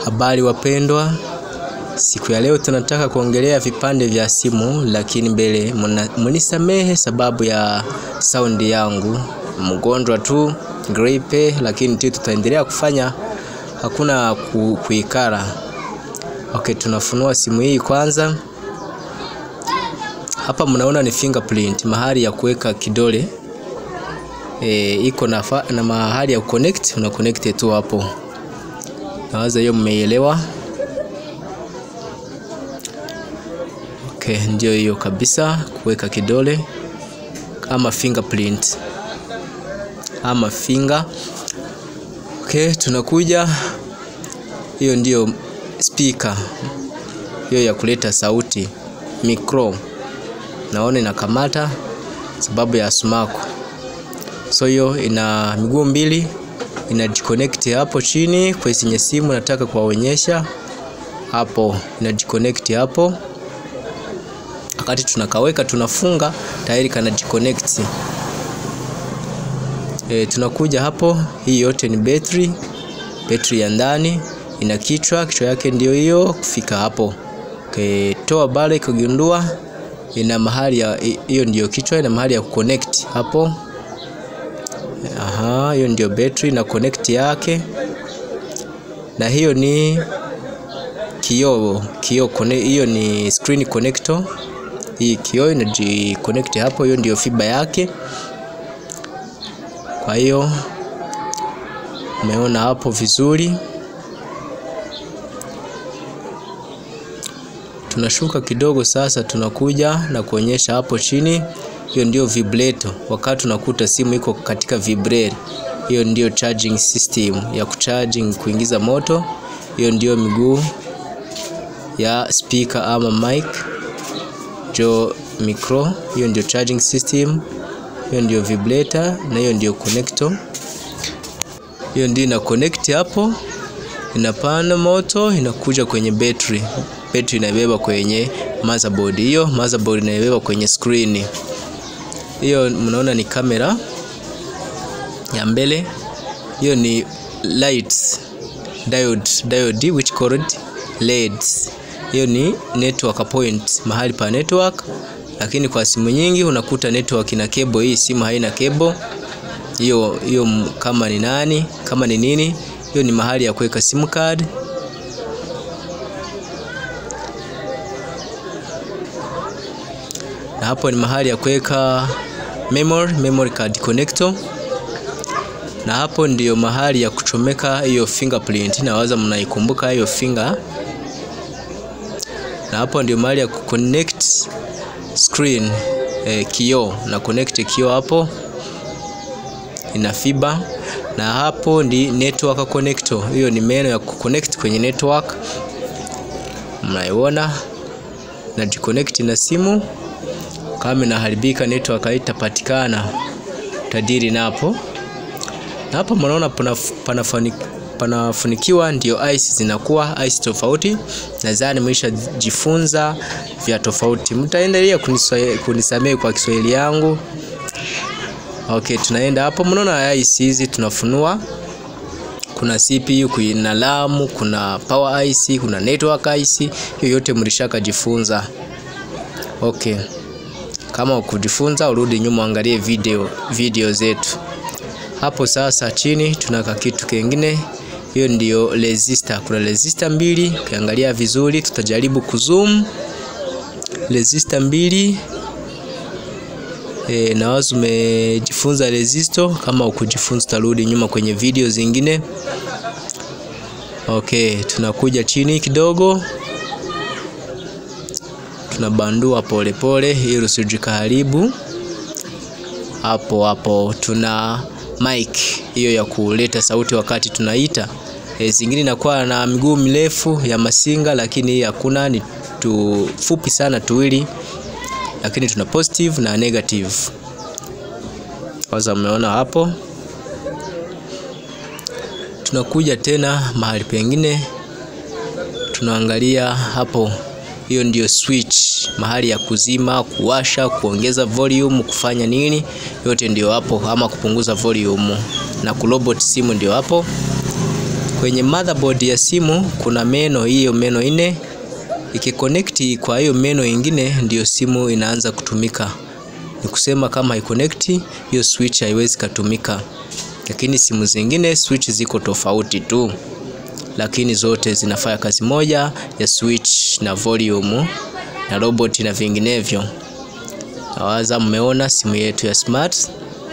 Habari wapendwa, siku ya leo tunataka kuongelea vipande vya simu, lakini mbele munisamehe sababu ya saundi yangu, mgonjwa tu gripe, lakini tu tutaendelea kufanya, hakuna ku, kuikara. Okay, tunafunua simu hii kwanza. Hapa mnaona ni fingerprint, mahali ya kuweka kidole e, iko na, na mahali ya connect, una connect tu hapo. Nawaza hiyo mmeielewa. Okay, ndio hiyo kabisa, kuweka kidole ama fingerprint ama finger. Okay, tunakuja, hiyo ndio speaker hiyo ya kuleta sauti micro, naona inakamata sababu ya sumaku. So hiyo ina miguu mbili inajiconnect hapo chini kwenye simu, nataka kuwaonyesha hapo, inajiconnect hapo. Wakati tunakaweka tunafunga, tayari kanajiconnect. E, tunakuja hapo, hii yote ni betri, betri ya ndani ina kichwa, kichwa yake ndio hiyo kufika hapo. Okay, toa bale kugundua ina mahali ya hiyo, ndio kichwa, ina mahali ya kuconnect hapo. Aha, hiyo ndio betri na connect yake, na hiyo ni kioo kioo, hiyo ni screen connector. Hii kioo inaji connect hapo, hiyo ndio fiba yake. Kwa hiyo umeona hapo vizuri. Tunashuka kidogo sasa, tunakuja na kuonyesha hapo chini hiyo ndio vibrato. Wakati unakuta simu iko katika vibrate, hiyo ndio charging system ya kucharging, kuingiza moto. Hiyo ndio miguu ya speaker ama mic jo micro, hiyo ndio charging system. Hiyo ndio vibrator na hiyo ndio connector. Hiyo ndio ina connect hapo, inapanda moto, inakuja kwenye battery. Battery inaibeba kwenye motherboard, hiyo motherboard inaibeba kwenye screen hiyo mnaona ni kamera ya mbele. Hiyo ni lights diode, diode which called LEDs. Hiyo ni network point, mahali pa network, lakini kwa simu nyingi unakuta network ina cable. Hii simu haina cable hiyo. Hiyo kama ni nani, kama ni nini, hiyo ni mahali ya kuweka sim card. Na hapo ni mahali ya kuweka memory, memory card connector, na hapo ndiyo mahali ya kuchomeka hiyo fingerprint. Nawaza mnaikumbuka hiyo finger, na hapo ndio mahali ya kuconnect screen eh, kioo na connect kioo hapo ina fiber, na hapo ndi network connector. Hiyo ni meno ya kuconnect kwenye network, mnaiona na jiconnect na simu kama inaharibika network haitapatikana, tadiri napo. Na hapo mnaona panafunikiwa, ndio ice zinakuwa ice tofauti. Nadhani mwisha jifunza vya tofauti, mtaendelea kunisamehe kwa Kiswahili yangu. Okay, tunaenda hapo, mnaona ice hizi tunafunua. Kuna CPU, kuna RAM, kuna power IC, kuna network IC. Hiyo yote mlishaka jifunza. Okay. Kama ukujifunza urudi nyuma angalie video video zetu hapo. Sasa chini tunaka kitu kingine, hiyo ndio resistor. Kuna resistor mbili, ukiangalia vizuri, tutajaribu kuzoom resistor mbili. E, na wazo umejifunza resistor. Kama ukujifunza tarudi nyuma kwenye video zingine. Okay, tunakuja chini kidogo tunabandua polepole ili usijikaribu hapo hapo. Tuna mic hiyo ya kuleta sauti wakati tunaita. E, zingine inakuwa na miguu mirefu ya masinga, lakini hii hakuna, ni tufupi sana tuwili, lakini tuna positive na negative. Kwanza umeona hapo. Tunakuja tena mahali pengine, tunaangalia hapo hiyo ndio switch, mahali ya kuzima, kuwasha, kuongeza volume, kufanya nini, yote ndio hapo, ama kupunguza volume na kurobot simu ndio hapo. Kwenye motherboard ya simu kuna meno, hiyo meno ine ikiconnect kwa hiyo meno ingine, ndiyo simu inaanza kutumika. Ni kusema kama haiconnect hiyo switch haiwezi katumika, lakini simu zingine switch ziko tofauti tu, lakini zote zinafanya kazi moja ya switch na volume na robot na vinginevyo. Nawaza mmeona simu yetu ya smart.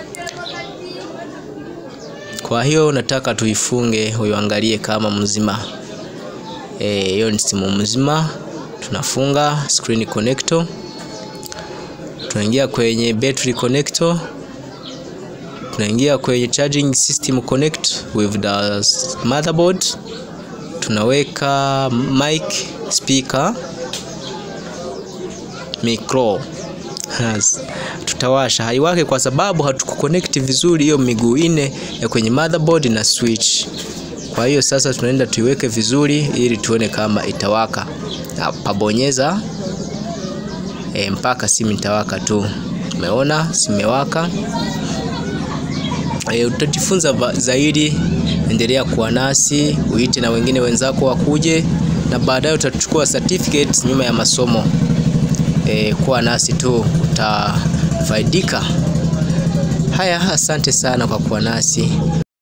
Kwa hiyo nataka tuifunge uiangalie kama mzima. Hiyo e, ni simu mzima. Tunafunga screen connector, tunaingia kwenye battery connector, tunaingia kwenye charging system connect with the motherboard, tunaweka mic, speaker, micro tutawasha haiwake kwa sababu hatukuconnect vizuri hiyo miguu ine ya kwenye motherboard na switch. Kwa hiyo sasa tunaenda tuiweke vizuri ili tuone kama itawaka. Pabonyeza e, mpaka simu itawaka tu. Umeona simewaka. E, utajifunza zaidi, endelea kuwa nasi, uite na wengine wenzako wakuje, na baadaye utachukua certificate nyuma ya masomo. E, kuwa nasi tu utafaidika. Haya, asante sana kwa kuwa nasi.